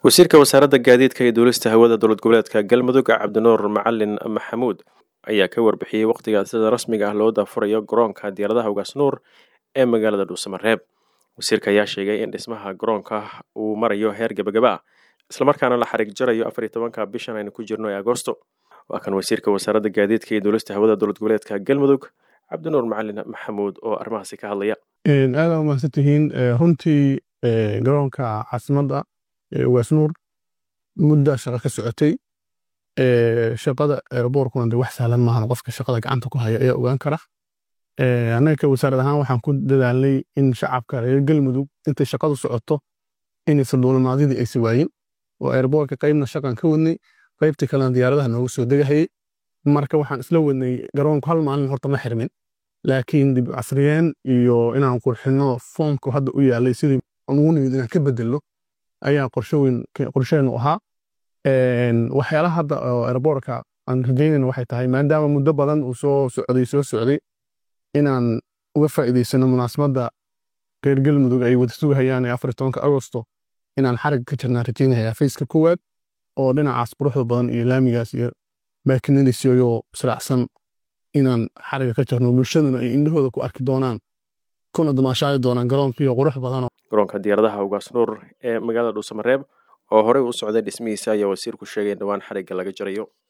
wasiirka wasaaradda gaadiidka iyo duulista hawada dowlad goboleedka galmudug cabdinuur macalin maxamuud ayaa ka warbixiyey wakhtiga sida rasmiga ah loo daafurayo garoonka diyaaradaha ugaasnuur ee magaalada dhuusamareeb wasiirka ayaa sheegay in dhismaha garoonka uu marayo heer gebagaba ah islamarkaana la xariig jarayo afar iyo tobanka bishan aynu ku jirno ee agosto waa kan wasiirka wasaaradda gaadiidka iyo duulista hawada dowlad goboleedka galmudug cabdinuur macalin maxamuud oo arrimahaasi ka hadlaya aada umahadsan tihiin runtii garoonka caasimadda ugaasnuur mudda shaqa ka socotay shaqada airboorkuna de wax sahlan maahan qofka shaqada gacanta ku haya ayaa ogaan kara annaga ka wasaarad ahaan waxaan ku dadaalnay in shacabka reer galmudug intay shaqadu socoto inaysan duulimaadyadii aysi waayin oo airboorka qaybna shaqan ka wadnay qaybtii kalena diyaaradaha noogu soo degahayay marka waxaan isla wadnay garoonku hal maalin horta ma xirmin laakiin dib casriyeen iyo inaan qurxino foomku hadda u yaalay sidii ugu nimid inaan ka bedelno ayaa qorsheenu ahaa waxyaalaha hadda oo airboorka aan rajaynayna waxay tahay maadaama muddo badan uu soo socday soo socday inaan uga faa'iidaysano munaasabadda reer galmudug ay wada sugahayaan ee afar iyo tobanka agosto inaan xarigga ka jirnaan rajaynayaa fayska koowaad oo dhinacaas quruxda badan iyo laamigaas iyo baakinadiisiyoo israacsan inaan xarigga ka jirno bulshaduna ay indhahooda ku arki doonaan kuna damaashaadi doonaan garoonkiiyo qurux badanoo garoonka diyaaradaha ugaasnuur ee magaalada dhuusamareeb oo horey u socday dhismihiisa ayaa wasiirku sheegay in dhowaan xarigga laga jarayo